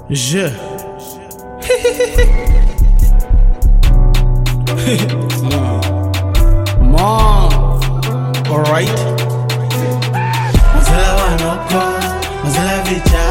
Je. Mom. Alright. Mazala wanoko, mazala vicha,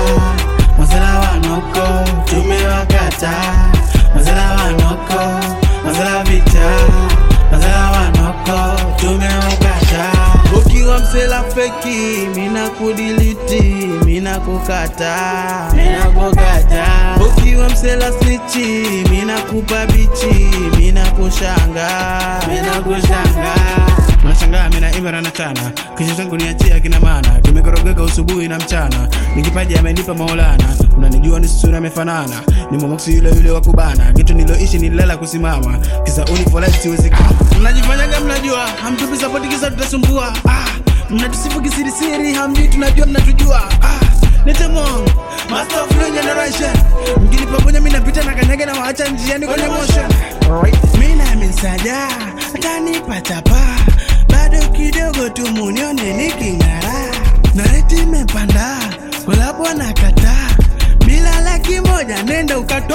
mazala wanoko, tumewakata. Mazala wanoko, mazala vicha, mazala wanoko, tumewakata. Ukiwa msela feki, mina kudiliti, mina kukata, mina kukata. Ukiwa msela snichi, mina kupa bichi, mina kushanga, mina kushanga. Nashangaa mina imara na chana kisha changu niachia kina maana kimekorogeka usubuhi na mchana nikipaji amenipa maulana unanijua ni sura amefanana ni momoksi yule yule wa kubana kitu niloishi nilala kusimama kisa unifolai siwezi kaa mnajifanyaga mnajua hamtupi sapoti kisa tutasumbua ah, mnatusifu kisirisiri hamjui tunajua mnatujua ah, Nitemong, master of new generation mkinipamoja mi napita na kanyaga na waacha njiani kwenye motion Alright. mi nami nsaja atanipa chapa bado kidogo tu munione niking'ara na reti imepanda kulapo na kata bila laki moja nenda ukato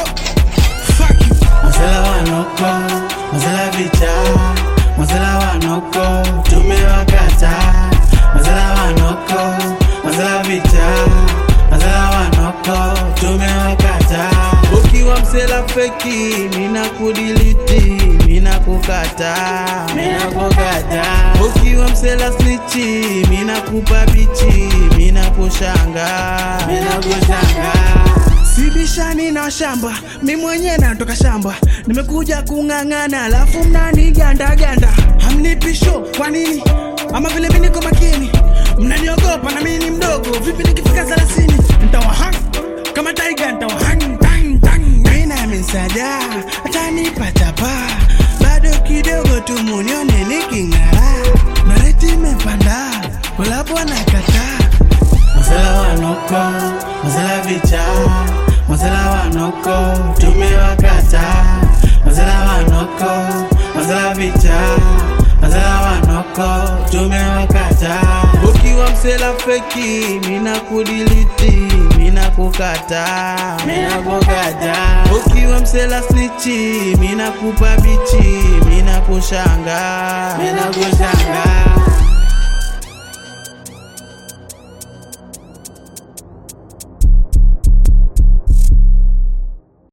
Fuck you. Masela wanoko, masela vicha, masela wanoko, tumewakata. Masela wanoko, masela vicha, masela wanoko, tumewakata. Ukiwa msela feki, mina kudiliti, mina kukata, mina kukata. Ukiwa msela snichi, mina kupa bichi, mina kushanga, mina kushanga. Sibishani na shamba, mi mwenye natoka shamba, nimekuja kung'ang'ana, alafu mnani ganda ganda, hamnipi show kwa nini? Ama vile mi niko makini, mnaniogopa na mimi ni mdogo, vipi nikifika thelathini nitawahang kama taiga, nitawahang tang tang. Mi nami nsaja atanipa chapa, bado kidogo tu munione niking'ara, nareti imepanda, kulapo nakataa Masela wanoko, masela vicha, masela wanoko, tumewakata. Masela wanoko, masela vicha, masela wanoko, tumewakata. Ukiwa msela feki, mina kudiliti, mina kukata, mina kukata. Ukiwa msela snichi, mina kupa bichi, mina kushanga, mina kushanga.